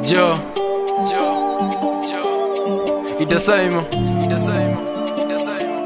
Jo, Jo, Jo. Idasaimo, Idasaimo, Idasaimo.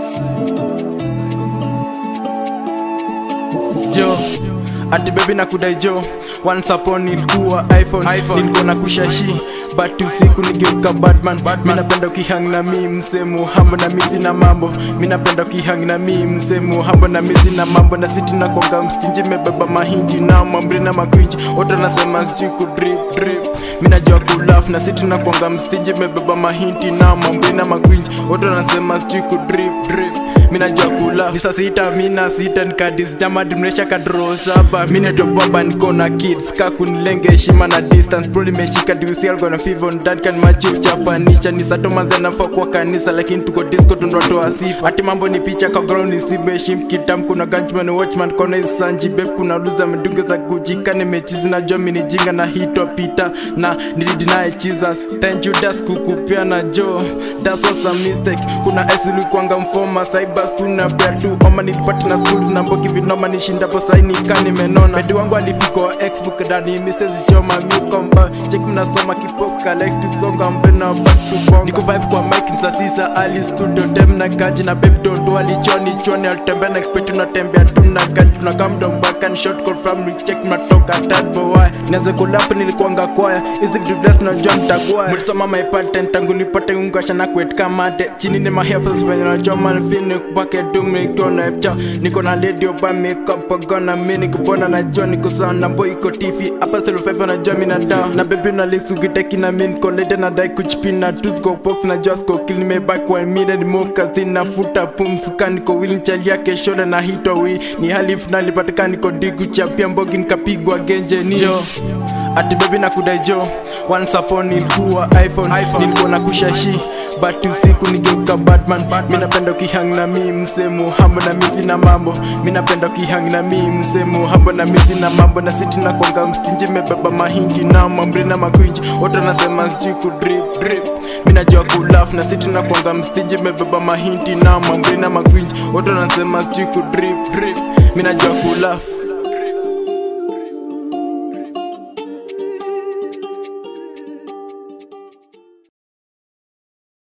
Jo, ati baby na kudai jo once upon ilikuwa iphone, iPhone. nilikuwa na kushashi but usiku nigeuka batman, mi napenda ukihang na mi msemu hambo na mizi na mambo mi napenda ukihang na mi msemu hambo na mizi na mambo na siti na konga mstinji mebeba mahindi na mamri na makwinji wote nasema sijui kudrip drip mi najua kulaf na siti na konga mstinji mebeba mahindi na mamri na makwinji wote nasema sijui kudrip drip mi najua kula ni saa sita mina sita nikadis jama dimresha kadro saba mi netobaba niko na kids ka kunilenge heshima na distance pro limeshika diusialgona fivon dadkan maji uchapanisha ni satomanze nafaa kwa kanisa lakini tuko disco tundotoa sifa ati mambo ni picha kwa ground isibeshim kitam kuna ganchman watchman kona isanji beb kuna luza medunge za kujika nimechizi na jo minijinga na hitwa pita na nilidinaye jesus thank you das kukupia na jo das was a mistake kuna esili kwanga mfoma saibas kuna bea tu oma nilipati na school na mbogi vinoma nishindapo saini ka nimenona bedi wangu alipiko xbook dani misezichoma miukomba chek mnasoma kipoka like tusonga mbena back to bonga. niko vibe kwa mike nsasisa ali studio dem na ganji na baby dondo alichoni choni alitembea na kipetu natembea tu na ganji tunakaa mdombaka ni short call from Rick check mnatoka tad boy nianze kulap nilikuanga kwaya hizi vitu vile tunajua mtagwaya mlisoma my patent tangu nipate ungasha na kwet kama de chini ni my headphones venye najua man fini kubake dung nikona epcha niko na lady oba makeup gonna mini kubona najua niko sawa na boy iko tifi hapa selo five najua mina down na baby na lisu giteki na min kolede na dai kuchipina tu sco box na just go kill me back one minute more kazi na futa pumsuka niko willing chali yake shole na hito wi ni hali finali patika niko digu chapia mbogi nikapigwa genje ni jo ati baby na kudai jo once upon ilikuwa iphone, iPhone. nilikuwa na kushashi but usiku nigeuka batman mi napenda ukihang na mi msemu hambo na mizi na mambo mi napenda ukihang na mi msemu hambo na mizi na mambo na siti na konga mstinji mebeba mahindi na mamri na makwinji wote nasema sijui kudrip drip mi najua kulaf na siti na konga mstinji mebeba mahindi na mamri na makwinji wote nasema sijui kudrip drip mi najua kulaf